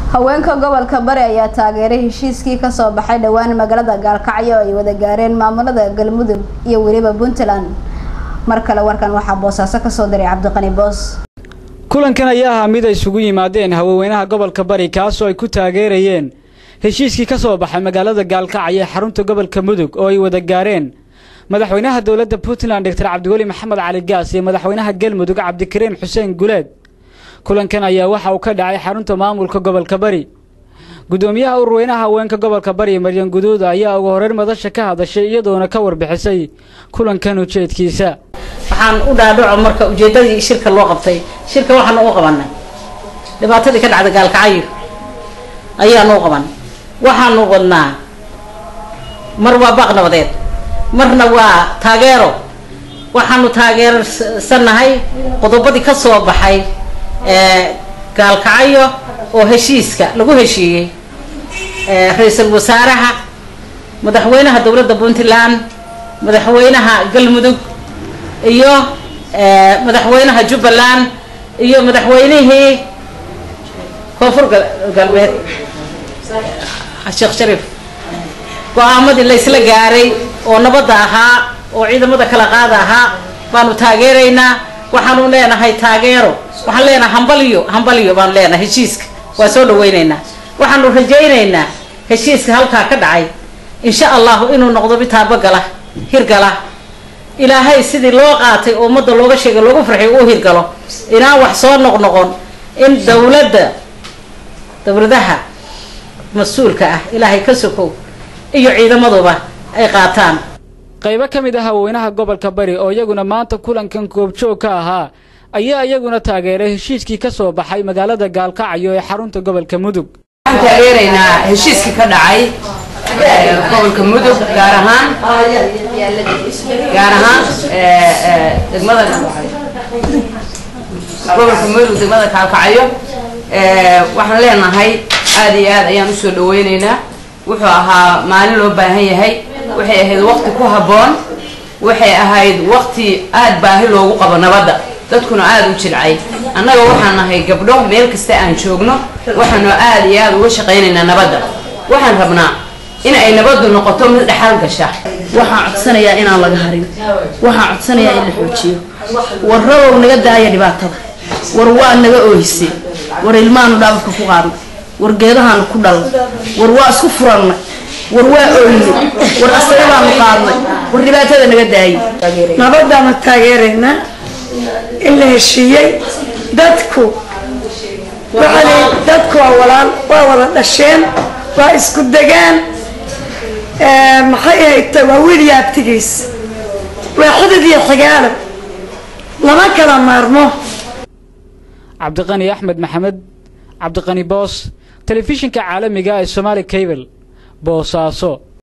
haweenka gobolka bari ayaa taageeray heshiiskii kasoo baxay dhowaan magaalada gaalkacyo oo ay wada gaareen maamulada galmudug iyo weliba puntland mar kale warkan waxaa boosaaso kasoo diray cabdiqani boos kulankan ayaa ahaa mid ay isugu yimaadeen haweenweynaha gobolka bari kaasoo ay ku taageerayeen heshiiskii ka soo baxay magaalada gaalkacyo ee xarunta gobolka mudug oo ay wada gaareen madaxweynaha dowladda puntland doctor cabdiweli maxamed cali gaas iyo madaxweynaha galmudug cabdikariin xuseen guleed kulankan ayaa waxa uu ka dhacay xarunta maamulka gobolka bari gudoomiyaha ururweynaha haweenka gobolka bari maryan guduud ayaa ugu horeyn madasha ka hadashay iyadoona ka warbixisay kulankan ujeedkiisa waxaan u dhaadhaco marka ujeedadii shirka loo qabtay shirka waxaan u qabanay dhibaatadii ka dhacda gaalkacyo ayaanu u qabanay waxaanu wadnaa mar waa baaq nabadeed marna waa taageero waxaanu taageersannahay qodobadii ka soo baxay gaalkacyo oo heshiiska lagu heshiiyey ra-iisul wasaaraha madaxweynaha dowladda puntland madaxweynaha galmudug iyo madaxweynaha jubbaland iyo madaxweynihii koonfur galbeed sheekh shariif go-aamadii laysla gaaray oo nabadda ahaa oo ciidamada kala qaada ahaa baanu taageeraynaa waxaanu leenahay taageero waxaan leenahay hambalyo hambalyo baanu leenahay heshiiska waa soo dhaweyneynaa waxaanu rajaynaynaa heshiiska halkaa ka dhacay insha allahu inuu noqdo mid taabagala hirgala ilaahay sidii loo qaatay oo ummadda looga sheegay loogu farxiy uu hirgalo inaan wax soo noqnoqon in dowladda dowladaha mas-uulka ah ilaahay ka sokow iyo ciidamaduba ay qaataan qaybo ka mid ah haweenaha gobolka bari oo iyaguna maanta kulankan goobjoog ka ahaa ayaa iyaguna taageeray heshiiskii ka soo baxay magaalada gaalkacyo ee xarunta gobolka mudug waxaan taageeraynaa heshiiskii ka dhacay gobolka mudug gaar ahaan gaar ahaan degmada gobolka mudug degmada gaalkacyo waxaan leenahay aad iyo aad ayaan usoo dhaweyneynaa wuxuu ahaa maalin loo baahan yahay waxay ahayd waqti ku habboon waxay ahayd waqti aad baahi loogu qabo nabadda dadkuna aada u jilcay annaga waxaan nahay gabdho meel kasta aan joogno waxaanu aad iyo aada uga shaqaynaynaa nabadda waxaan rabnaa in ay nabaddu noqoto mid dhexal gasha waxaan codsanayaa inaan laga harin waxaan codsanayaa in la xoojiyo war rabow naga daaya dhibaatada war waa naga oohisay war ilmahaanu dhaababka ku qaadnay war geedahaanu ku dhalnay war waa isku furannay war waa ooynay war asaga baanu qaadnay war dhibaatada naga daayay nabadaanu taageeraynaa in la heshiiyey dadku waxaa dadku waa walaal waa wada dhasheen waa isku degaan maxay ahayta waa wiil iyo abtigiis waa xidid iyo xigaalo lama kala maarmo cabdiqani axmed maxamed cabdiqani boos telefishinka caalamiga ee somaali cable boosaaso